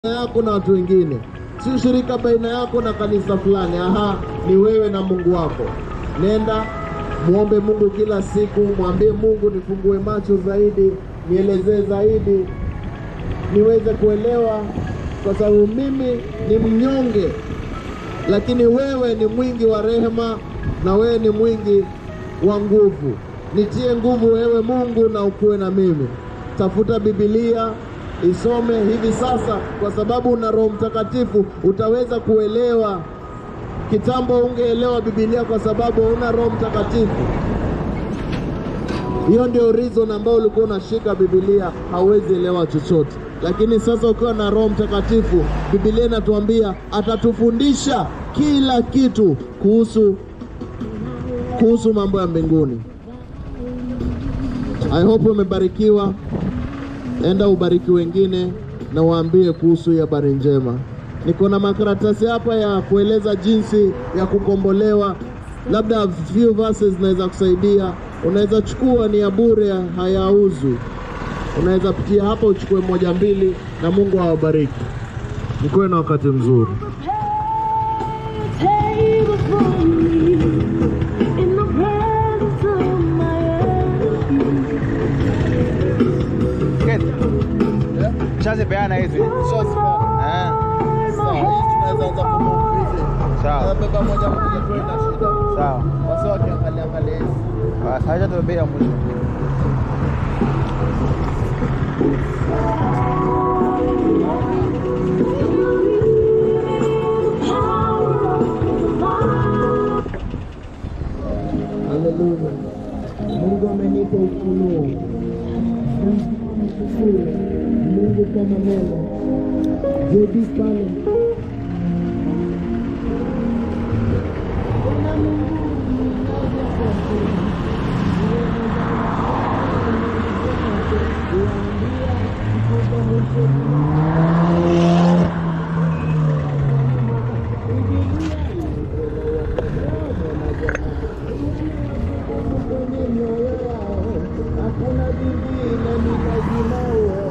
yako na watu wengine, si ushirika baina yako na kanisa fulani. Aha, ni wewe na Mungu wako. Nenda muombe Mungu kila siku, mwambie Mungu, nifungue macho zaidi, nielezee zaidi, niweze kuelewa, kwa sababu mimi ni mnyonge, lakini wewe ni mwingi wa rehema na wewe ni mwingi wa nguvu. Nitie nguvu wewe Mungu, na ukuwe na mimi. Tafuta Biblia, isome hivi sasa, kwa sababu una Roho Mtakatifu utaweza kuelewa. Kitambo ungeelewa Biblia kwa sababu una Roho Mtakatifu. Hiyo ndio reason ambayo ulikuwa unashika Biblia, hauwezi elewa chochote. Lakini sasa ukiwa na Roho Mtakatifu, Biblia inatuambia atatufundisha kila kitu kuhusu kuhusu mambo ya mbinguni. I hope umebarikiwa. Enda ubariki wengine na waambie kuhusu hii habari njema. Niko na makaratasi hapa ya kueleza jinsi ya kukombolewa, labda few verses zinaweza kusaidia. Unaweza chukua, ni ya bure, hayauzwi. Unaweza pitia hapa uchukue moja mbili, na Mungu awabariki. Nikuwe na wakati mzuri. table for me in the presence of my enemies. Shazipeana hizi. Eh, Sawa, hii tunaweza anza kumove hizi. Sawa. Beba moja moja tuwe na shida. sawa. Wasa wakiangalia angalia hizi. Basi acha tubebe ya mwisho. Haleluya. Mungu amenipa ufunuo. Namshukuru Mungu kwa maneno. Jodi pale. Hakuna vingine ni lazima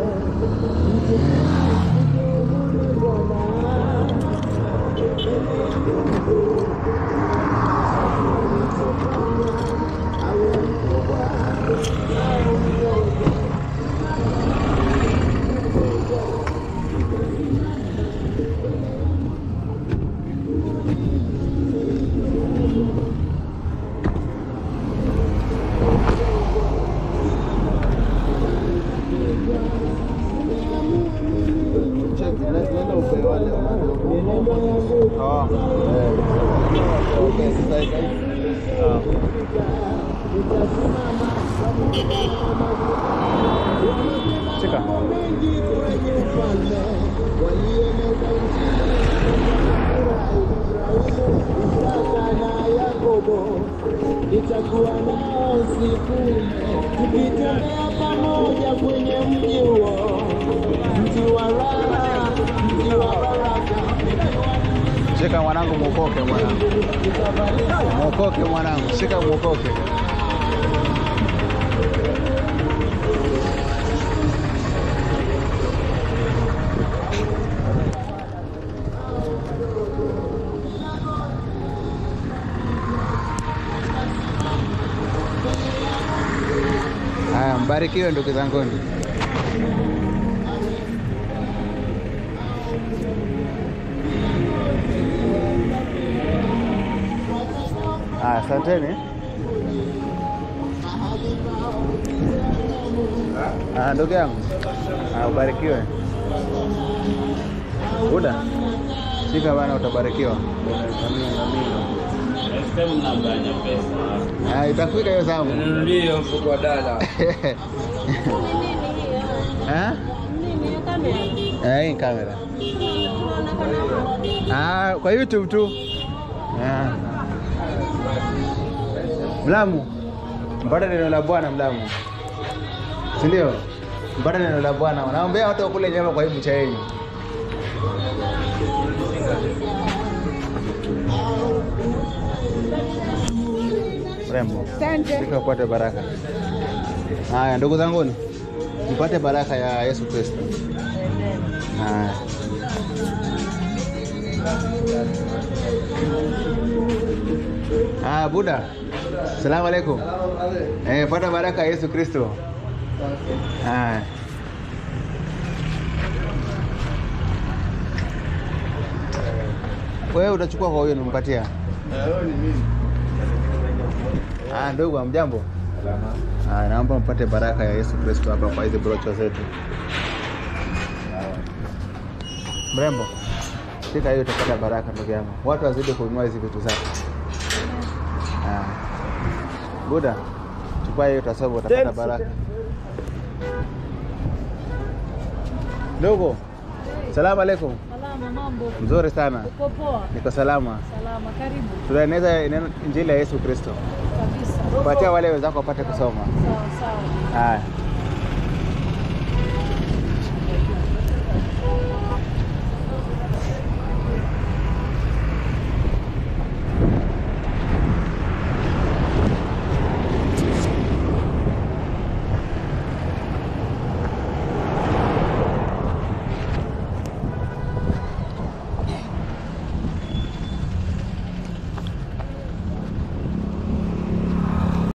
Nenda upe wale Oh. Shika. Nitakuwa nao siku ile, tukitembea pamoja kwenye mji huo, mji wa raha, mji wa baraka. Shika mwanangu, mwokoke mwanangu, mwokoke mwanangu, shika mwokoke. Haya, mbarikiwe ndugu zanguni. Haya, asanteni. Ah, ndugu yangu, ah, ubarikiwe. Buda, shika bana, utabarikiwa. Ah, itafika hiyo zamu. Ninunulie mfuko wa dala. Eh? Eh, hii ni kamera. Ah, kwa YouTube tu. Ah. Mlamu. Mpata neno la Bwana Mlamu. Si ndio? Mpata neno la Bwana. Naombea watu wakule nyama kwa hii bucha yenu. Rembo. Fika upate baraka. Haya, ndugu zanguni, mpate baraka ya Yesu Kristo. Haya. Ah, Buda. Salamu alaikum. Eh, pata baraka ya Yesu Kristo. Ah. Wewe utachukua kwa huyo nimpatia. Ah, ndugu amjambo. Ah, naomba mpate baraka ya Yesu Kristo hapa kwa hizi brocho zetu. Mrembo, shika hiyo utapata baraka ndugu yangu. Watu wazidi kununua hizi vitu zako. Ah. Buda, chukua hiyo utasoba utapata baraka. Ndugu, salamu alaikum. Salama, mambo. Mzuri sana, Uko poa? niko salama. Salama, karibu Tunaeneza neno- injili ya Yesu Kristo. kabisa. Patia wale wenzako wapate kusoma. Sawa sawa. Haya.